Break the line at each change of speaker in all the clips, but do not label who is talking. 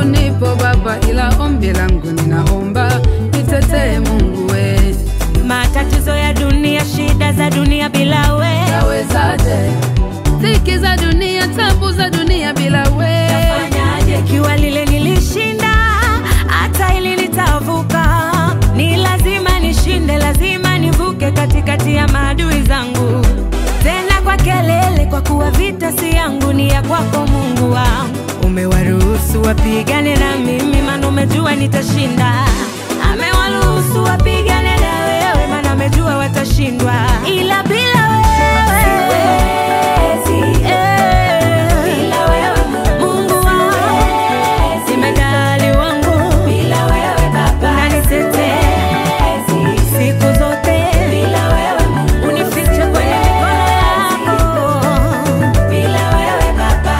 nipo Baba, ila ombi langu ninaomba nitetee Mungu we.
Matatizo ya dunia, shida za dunia bila we,
Nawezaje? Dhiki za dunia, tabu za dunia bila we.
fanyaje? Ikiwa lile nilishinda, hata ili nitavuka. Ni lazima nishinde, lazima nivuke katikati ya maadui zangu, tena kwa kelele, kwa kuwa vita si yangu, ni ya kwako Mungu wangu. Umewaruhusu wapigane na mimi, maana umejua nitashinda. Amewaruhusu wapigane na wewe, maana amejua watashindwa, ila bila wewe siwezi. Bila wewe Mungu wangu, jemedali wangu, bila wewe Baba unanitetea siku zote, bila wewe Mungu unifiche kwenye mikono yako, bila wewe Baba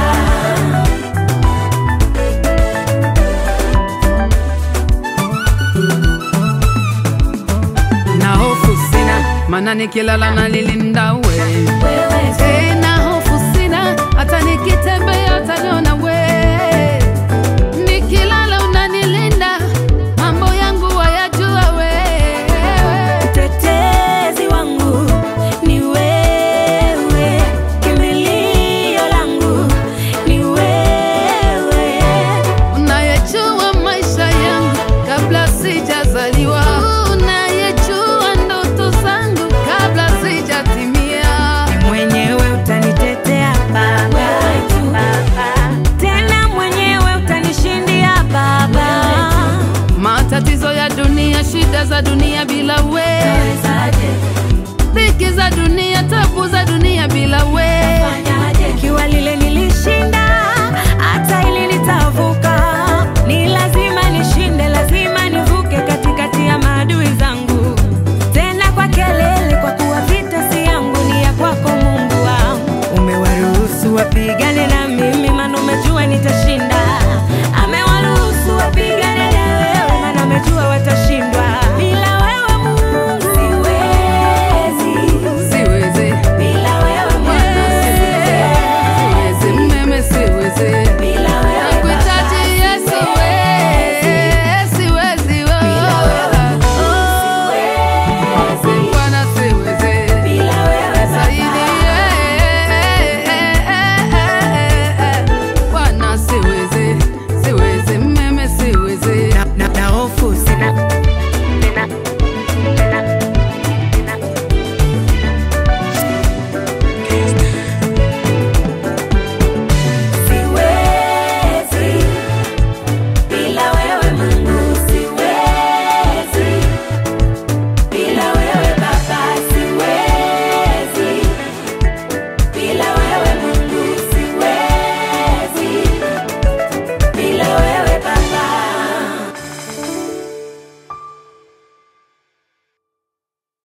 Na hofu sina, maana nikilala nalilinda we.
wewe
Tena hofu sina, hata nikitembea utaniona we. Nikilala unanilinda, mambo yangu wayajua we.
Mtetezi wangu ni wewe, kimbilio langu ni wewe.
Unayejua maisha yangu kabla sijazaliwa, unayejua ndoto zangu kabla sijatimia.
Mwenyewe utanitetea Baba, tena mwenyewe utanishindia Baba.
Matatizo ya dunia, shida za dunia bila we.
Nawezaje?